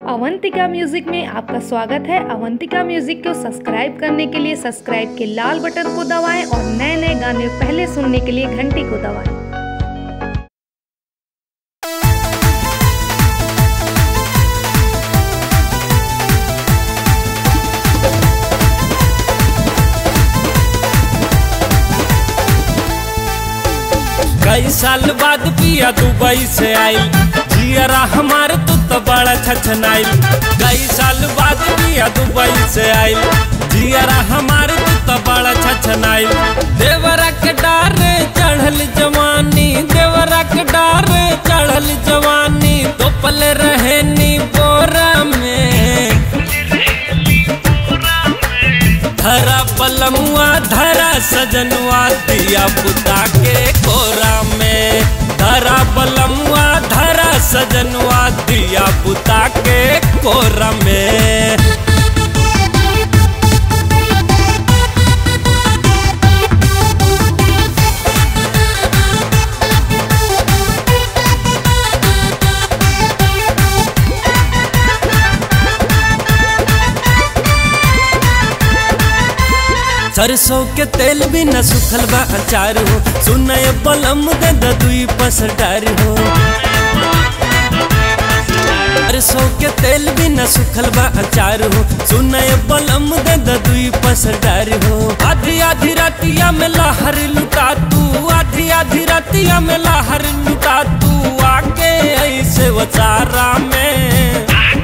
Avantika music में आपका स्वागत है अवंतिका म्यूजिक को सब्सक्राइब करने के लिए सब्सक्राइब के लाल बटन को दबाएं और नए नए गाने पहले सुनने के लिए घंटी को दबाएं कई साल बाद पिया दुबई से आइल जियरा हमार तू तो बड़ा छछनाइल कई साल बाद पिया दुबई से आइल जियरा हमार तू तो बड़ा छछनाइल देवरा के डारे चढ़ल जवानी देवरा के डारे चढ़ल जवानी तो पल रहे नी बोरा में धरा पलमुआ धरा सजनुआ दिया पुता के कोरा में धरा पलमुआ धरा सजनुआ दिया पुता के कोरा में सरसों के तेल भी न सुखल बा अचार हो सुनय बलम दे दुई पसडार हो सरसों के तेल भी न सुखल बा अचार हो सुनय बलम दे दुई पसडार हो आधी आधी रातिया में लहर लुटा तू आधी आधी रातिया में लहर लुटा तू आके ऐसे वचारा में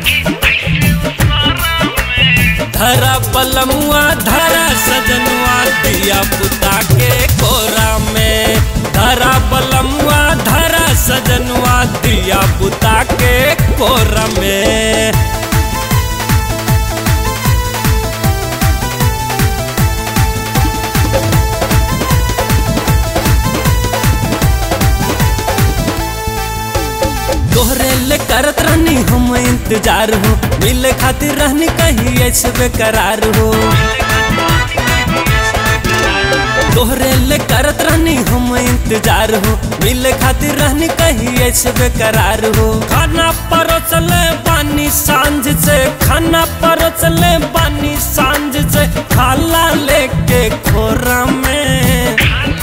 धरा पलमुआ धरा सजनुआ दिया पुता के कोरा में धरा पलमुआ धरा सजनुआ दिया पुता के कोरा में तोहरे ले करत रहनी हम इंतजार हो मिले खातिर रहनी कहीं ऐसे बेकरार हो तोहरे ले करत रहनी हम इंतजार हो मिले खातिर रहनी कहीं ऐसे बेकरार हो खाना परोसले पानी सांझ से खाना परोसले पानी सांझ से खाला लेके खोरा में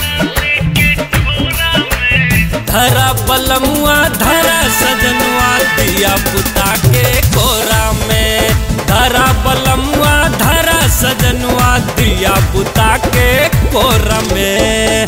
धरा पलमुआ धरा सजनुआ दिया पुता के कोरा में धरा पलमुआ धरा सजनुआ दिया पुता के कोरा में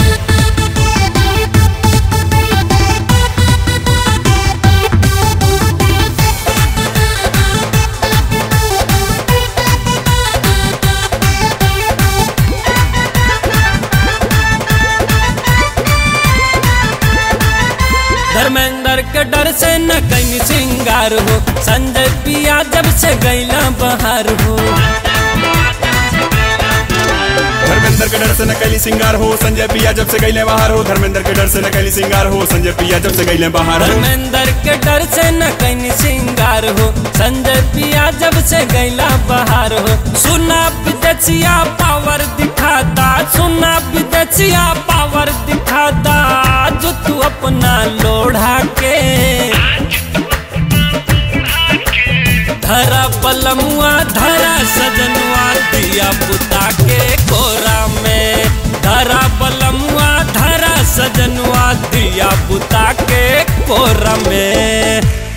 धर्मेंद्र के डर से न कहीं सिंगार हो संजय पिया जब से गैला बहार हो धर्मेंद्र के डर से न कैली सिंगार हो संजय पिया जब से गईले बाहर हो धर्मेंद्र के डर से न कैली सिंगार हो संजय पिया जब से गईले बाहर हो धर्मेंद्र के डर से न कहीं सिंगार हो संजय पिया जब से गैला बहार हो सुना विदेशिया पावर दिखाता सुना विदेशिया पावर दिखाता जो तू अपना लोढ़ा के धरा पलमुआ धरा सजनुआ दिया पुता के कोरा में धरा पलमुआ धरा सजनुआ दिया पुता के कोरा में